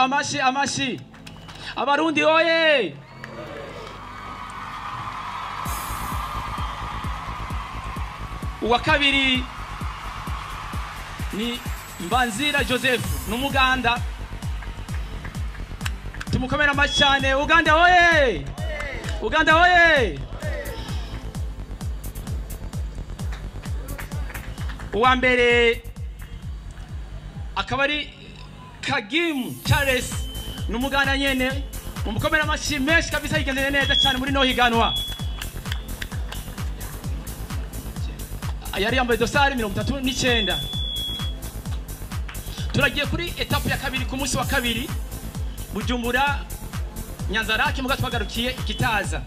amashi amashi abarundi oye uwa kabiri ni mbanzira joseph n'umuganda tumukomera amashi cyane uganda oye uganda oye uwa mbere akaba ari kagimu charles n'umuganda nyene mumukomera amashi menshi kabisa yigendeye neza cyane muri no higanwa yari yambaye dosari mirongo itatu n'icyenda turagiye kuri etapu ya kabiri ku munsi wa kabiri bujumbura nyanzarake muga twagarukiye ikitaza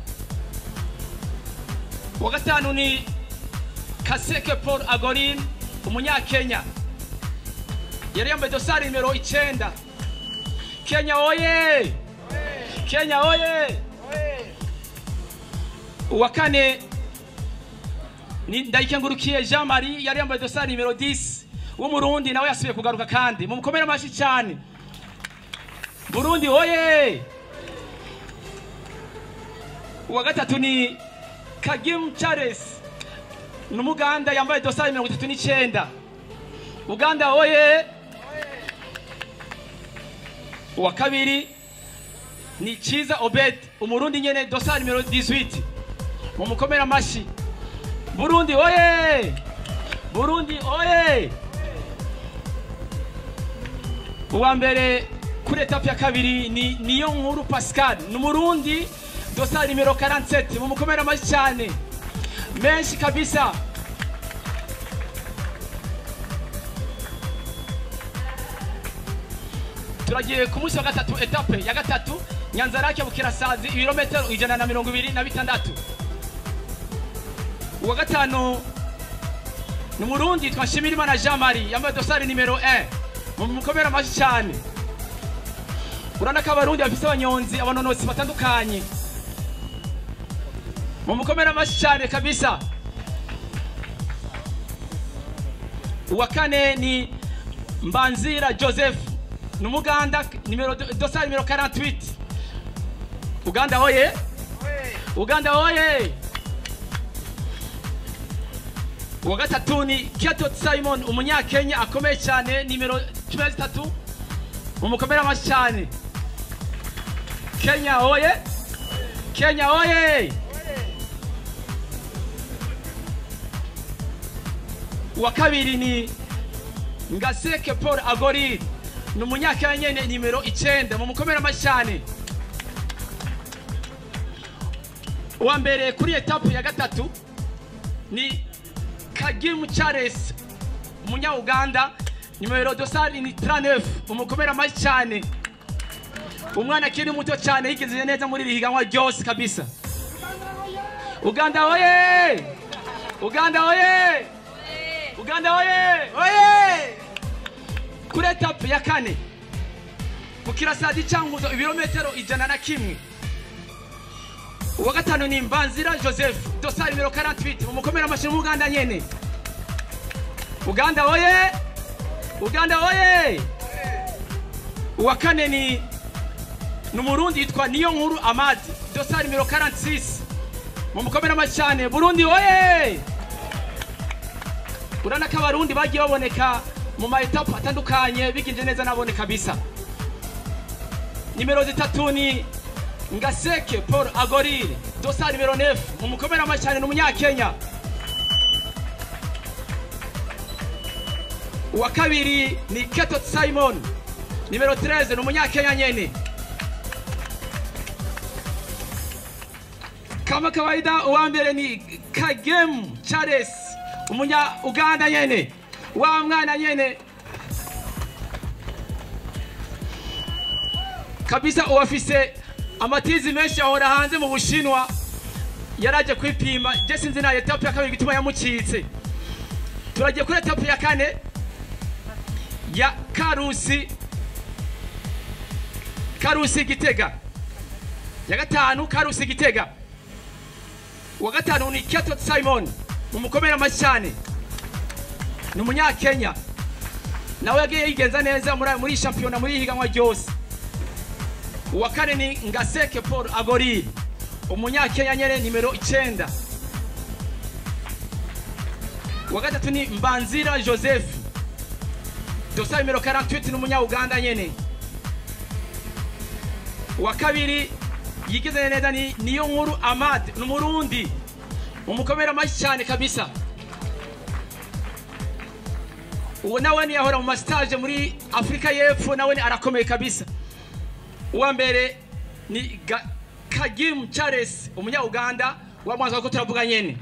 uwa gatanu ni kaseke paul agorin umunyakenya yari yambaye dosari nimero icyenda kenya oye kenya oye uwa kane ni ndayikengurukiye jean marie yari yambaye dosari nimero 10 w'umurundi nawe yasubiye kugaruka kandi mumukomere amashi cyane burundi oye uwa gatatu ni kagimu charles ni umuganda yambaye dosari mirongo itatu n'icyenda uganda oye uwa kabiri ni cyiza obed umurundi nyene dosari nimero 18 mumukomere amashi burundi oye burundi oye uwa mbere kuri etapu ya kabiri ni niyo nkuru pascal ni umurundi dosari nimero 47 mumukomere amashi cyane menshi kabisa turagiye ku munsi wa gatatu etape ya gatatu nyanzarake bukirasazi ibirometero ijana na mirongo ibiri na bitandatu uwa gatanu ni umurundi yitwa nshimirimana jean marie yambaye dosari nimero 1 mumukomere amashi cyane urabona ko abarundi bafise abanyonzi abanonotsi batandukanye mumukomere amashi cyane kabisa uwa kane ni mbanzira joseph ni umuganda nimero dosari nimero 48 uganda oye uganda oye uwa gatatu ni kiatot simon umunyakenya akomeye cyane nimero cumi na zitatu mumukomere amashi cyane kenya oye kenya oye uwa kabiri ni ngaseke paul agoriri ni umunyakenya nyene nimero icenda mumukomere amashi cyane uwa mbere kuri etapu ya gatatu ni kagimu charles umunyauganda nimero dosari ni 39 umukomere amashi cyane umwana akiri muto cyane yigejeje neza muri iri higanwa ryose kabisa uganda oye uganda oye uganda oye oye kuri etapu ya kane ku kirasadi cyanguzo ibirometero ijana na kimwe uwa gatanu ni mbanzira joseph dosari nimero 48 umukomere amashi uganda nyene uganda oye uganda oye uwa kane ni ni umurundi yitwa niyo nkuru amadi dosari nimero 46 mumukomere amashi cyane burundi oye urabona ko abarundi bagiye baboneka mu ma etapu atandukanye bigenje neza nabone kabisa nimero zitatu ni ngaseke paul agorire dosari nimero 9 mumukomere amashi cyane ni umunyakenya uwa kabiri ni ketot simon nimero 13 ni umunyakenya nyene kama kawaida uwa mbere ni kagem charles umunya uganda nyene wa mwana nyene kabisa uwafise amatizi menshi ahora hanze mu bushinwa yaraje kwipima je sinzi na etapu ya kabiri gituma yamucitse turagiye kuri etapu ya kane ya karusi karusi gitega ya gatanu karusi gitega uwa gatanu ni ketot simon mumukomere amashi cyane ni umunyakenya nawe yagiye yigenza neza muri muri iyi shampiyona muri iyi higanwa ryose uwa kane ni ngaseke paul agoriri umunyakenya nyene nimero icenda uwa gatatu ni mbanzira joseph dosa nimero 48 ni umunyauganda nyene uwa kabiri yigize neza ni niyo nkuru amad ni umurundi umukomera mashi cyane kabisa uwo nawe ni yahora mu masitaje muri afurika y'epfo nawe ni arakomeye kabisa uwa mbere ni Ga- kagimu charles umunyauganda wa mwanza ko turavuga nyene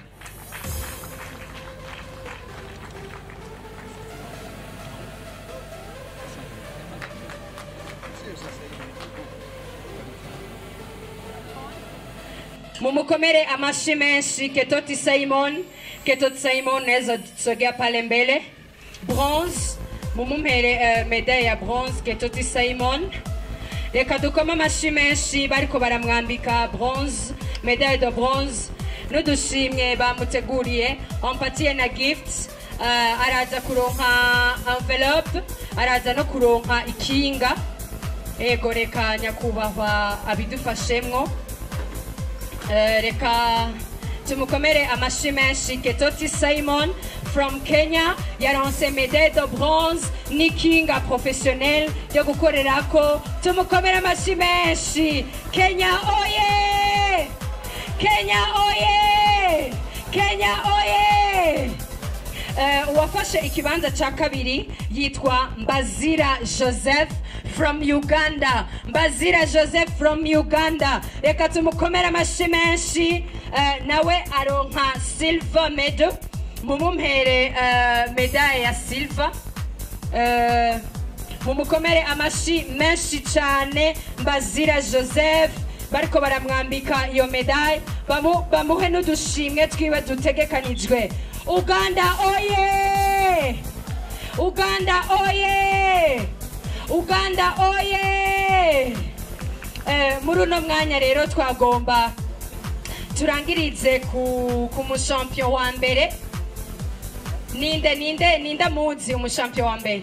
mumukomere amashi menshi ketoti simon ketoti simon naweza sogea pale mbele bronze mumumpere uh, medaille ya bronze ketoti simon reka dukome amashi menshi bariko baramwambika bronze medaille de bronze n'udushimwe bamuteguriye wampatiye na gift uh, araza kuronka envelope araza no kuronka ikinga ego reka nyakubahwa abidufashemwo Eh, reka tumukomere amashi menshi ketoti simon from kenya yaronse medaille de bronze n'ikinga professionnel yo gukorerako tumukomere amashi menshi kenya oye kenya oye kenya oye Eh, uwafashe ikibanza cya kabiri yitwa mbazira joseph from uganda mbazira joseph from uganda reka tumukomere amashi menshi eh, nawe aronka silver medal mumumpere eh, medaille ya silver Eh, mumukomere amashi menshi cyane mbazira joseph bariko baramwambika iyo medaille bamu, bamuhe n'udushimwe twiwe dutegekanijwe uganda oye uganda oye uganda oye eh, muri uno mwanya rero twagomba turangirize ku, ku mushampion wa mbere ninde ninde ninde muzi umushampion wa mbere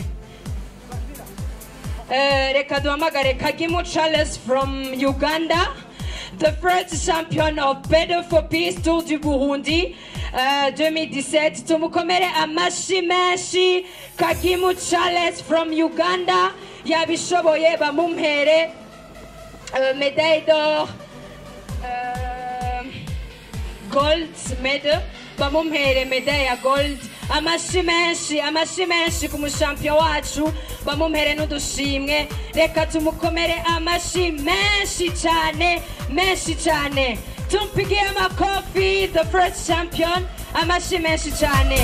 Eh, reka duhamagare kagimu charles from uganda the first champion of Better for Peace Tour du Burundi uh, 2017 tumukomere amashi menshi kagimu charles from uganda yabishoboye bamumpere uh, medaille d'or uh, gold medal bamumpere medaille ya gold amashi menshi amashi menshi ku mushampion wacu bamumpere n'udushimwe reka tumukomere amashi menshi cyane menshi cyane tumpigie amakofi the first champion amashi menshi cyane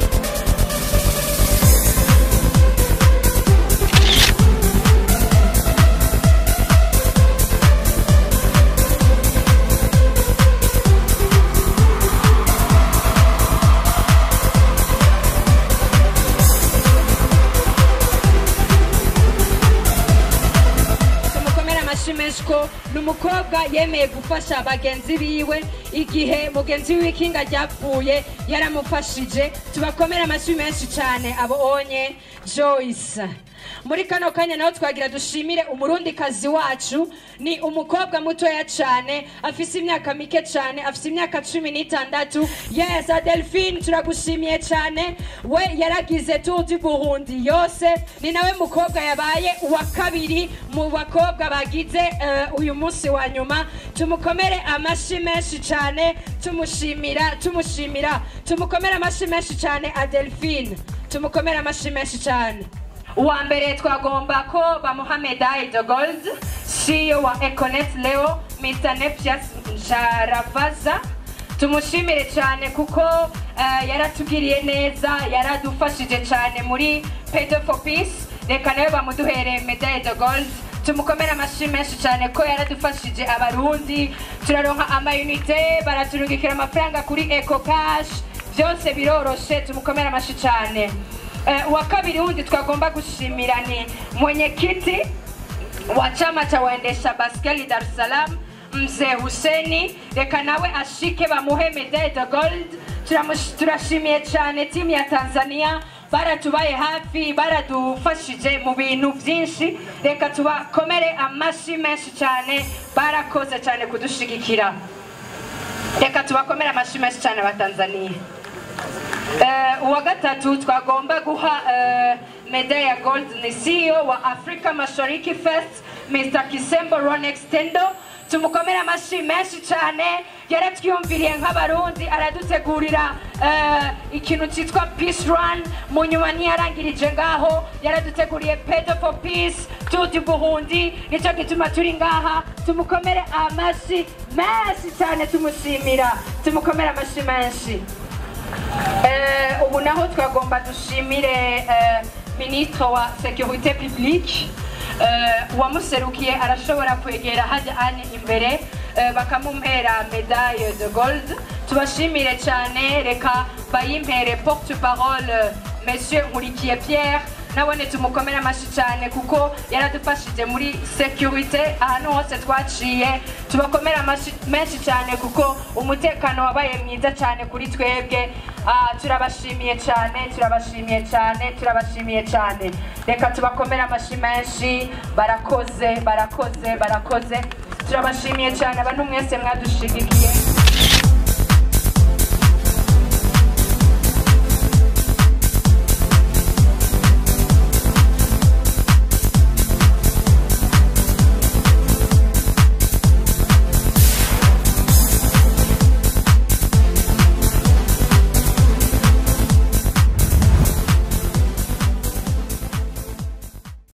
tumukomere amashi menshi ko ni umukobwa yemeye gufasha bagenzi biwe igihe mugenzi wiwe ikinga ryapfuye yaramufashije tubakomere amashi menshi cyane abo onye joyce muri kano kanya naho twagira dushimire umurundikazi wacu ni umukobwa mutoya cyane afise imyaka mike cyane afise imyaka cumi n'itandatu yes adelphine turagushimiye cyane we yaragize tour du burundi yose ni nawe mukobwa yabaye uwa kabiri mu bakobwa bagize eh, uyu munsi wa nyuma tumukomere amashi menshi cyane tumushimira tumushimira tumukomere amashi menshi cyane adelphine tumukomere amashi menshi cyane uwa mbere twagomba ko bamuha medaille de gold CEO wa econet leo mr nepsias njaravaza tumushimire cyane kuko eh, yaratugiriye neza yaradufashije cyane muri pedo for peace reka nawe bamuduhere medaille de gold tumukomere amashyi menshi cyane ko yaradufashije abarundi turaronka amayunite baraturungikira amafaranga kuri eco cash byose biroroshe tumukomere amashyi cyane Eh, wa kabiri wundi twagomba gushimira ni mwenyekiti wa chama cha waendesha baskeli Dar es Salaam mzee Huseni, reka nawe ashike bamuhe medaille de gold. Turamush- Turashimiye cyane timu ya Tanzania baratubaye hafi baradufashije mu bintu byinshi reka tubakomere amashyi menshi cyane barakoze cyane kudushigikira reka tubakomere amashyi menshi cyane abatanzaniya Eh, uwa gatatu twagomba guha eh, medaille ya gold ni CEO wa Africa Mashariki Fest Mr. Kisembo Ron Extendo tumukomere amashyi menshi cyane yaratwiyumviriye nk'abarundi aradutegurira eh, ikintu cyitwa peace run mu nyuma ntiyarangirije ngaho yaraduteguriye pedo for peace tuti buhundi nicyo gituma turi ngaha tumukomere amashyi menshi cyane tumushimira tumukomere amashyi menshi Eh, ubu naho twagomba dushimire eh, ministre wa sécurité publique eh, uwamuserukiye arashobora kwegera hajya ane imbere eh, bakamumpera medaille de gold tubashimire cyane reka bayimpere porte parole monsieur nkurikiye pierre nabone tumukomere amashyi cyane kuko yaradufashije muri security ahantu hose twaciye tubakomere amashyi menshi cyane kuko umutekano wabaye mwiza cyane kuri twebwe Ah, turabashimiye cyane turabashimiye cyane turabashimiye cyane reka tubakomere amashyi menshi barakoze barakoze barakoze turabashimiye cyane abantu mwese mwadushigikiye